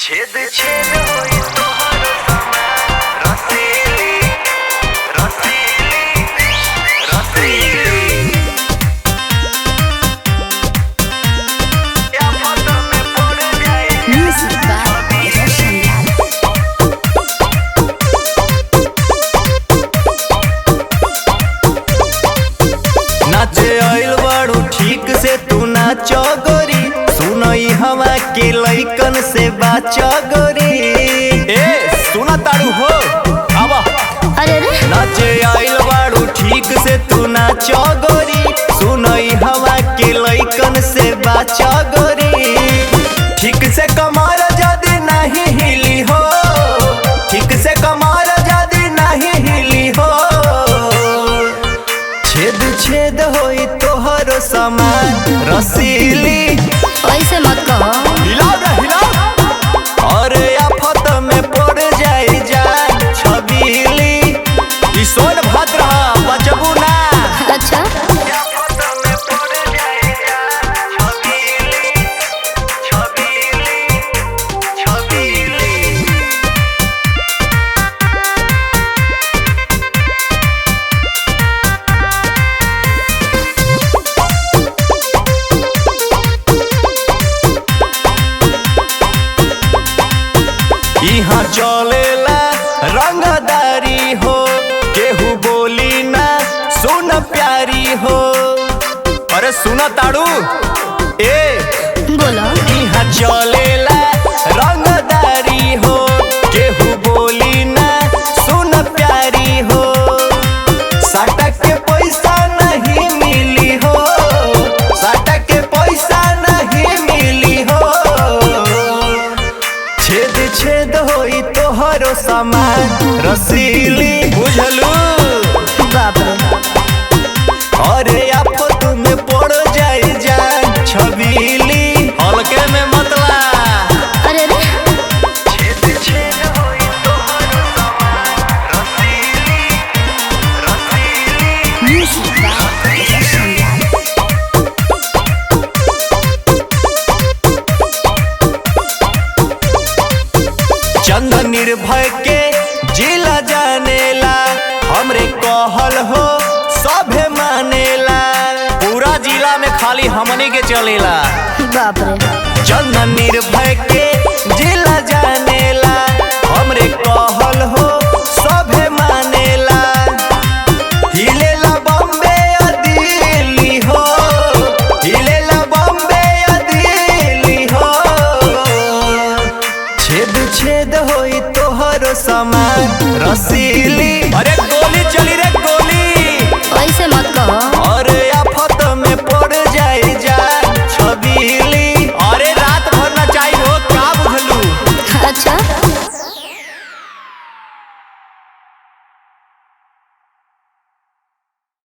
छेद छेद होई तोहर समान रसीली रसीली रसीली या फोटो में पड़ जाए Music by Roshan Lal. नाचे आइल बाड़ू ठीक से तू नाचो गोरी सुनई हवा के लइकन से बाचो गोरी ए सुना ताड़ू हो आवा अरे रे नाचे आइल बाड़ू ठीक से तू नाचो गोरी सुनई हवा के लइकन से बाचो गोरी ठीक से कमर जदी नहीं हिली हो ठीक से कमर जदी नहीं हिली हो छेद छेद होई तोहरो समान रसीली ऐसे मत कहो हिलाओ रे हिलाओ अरे आफत में पड़ जाई जान छबीली ई सोन भद्र बचबू ना अच्छा या फोटो में पड़ जाए छबीली छबीली छबीली यहाँ चलेला रंगदारी हो केहू बोली ना सुन प्यारी हो अरे सुन ताड़ू ए बोलो यहाँ चलेला रंगदारी हो केहू बोली ना सुन प्यारी हो साटक के पैसा नहीं मिली हो साटक के पैसा नहीं मिली हो छेद छेद होई तोहरो सामान रसीली बुझलू बाप रे अरे आफत में पड़ जाई जान छबीली हल्के में मतला अरे रे छेद छेद होई तोहर समान रसीली रसीली Music by Roshan Lal. चंद निर्भय के जिला जानेला हमरे कहल हो सभे मानेला पूरा जिला में खाली हमनी के चलेला बाप रे चंद निर्भय के जिला जानेला हमरे कहल हो सभे मानेला हिलेला बॉम्बे या दिल्ली हो हिलेला बॉम्बे या दिल्ली हो छेद छेद होई तोहरो समान रसीली अरे गोली चली रे गोली ऐसे